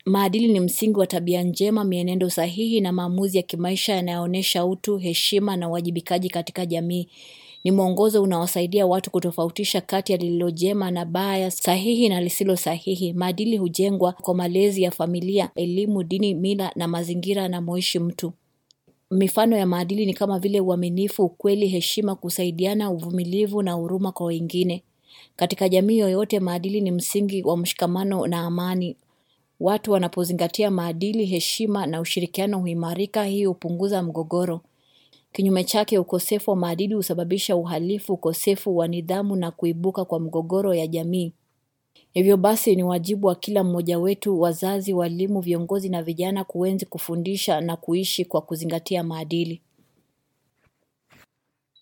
Maadili ni msingi wa tabia njema, mienendo sahihi na maamuzi ya kimaisha yanayoonyesha utu, heshima na uwajibikaji katika jamii. Ni mwongozo unaowasaidia watu kutofautisha kati ya lililo jema na baya, sahihi na lisilo sahihi. Maadili hujengwa kwa malezi ya familia, elimu, dini, mila na mazingira anamoishi mtu. Mifano ya maadili ni kama vile uaminifu, ukweli, heshima, kusaidiana, uvumilivu na huruma kwa wengine. Katika jamii yoyote maadili ni msingi wa mshikamano na amani. Watu wanapozingatia maadili, heshima na ushirikiano huimarika, hii hupunguza mgogoro. Kinyume chake, ukosefu wa maadili husababisha uhalifu, ukosefu wa nidhamu na kuibuka kwa mgogoro ya jamii. Hivyo basi ni wajibu wa kila mmoja wetu, wazazi, walimu, viongozi na vijana kuenzi, kufundisha na kuishi kwa kuzingatia maadili.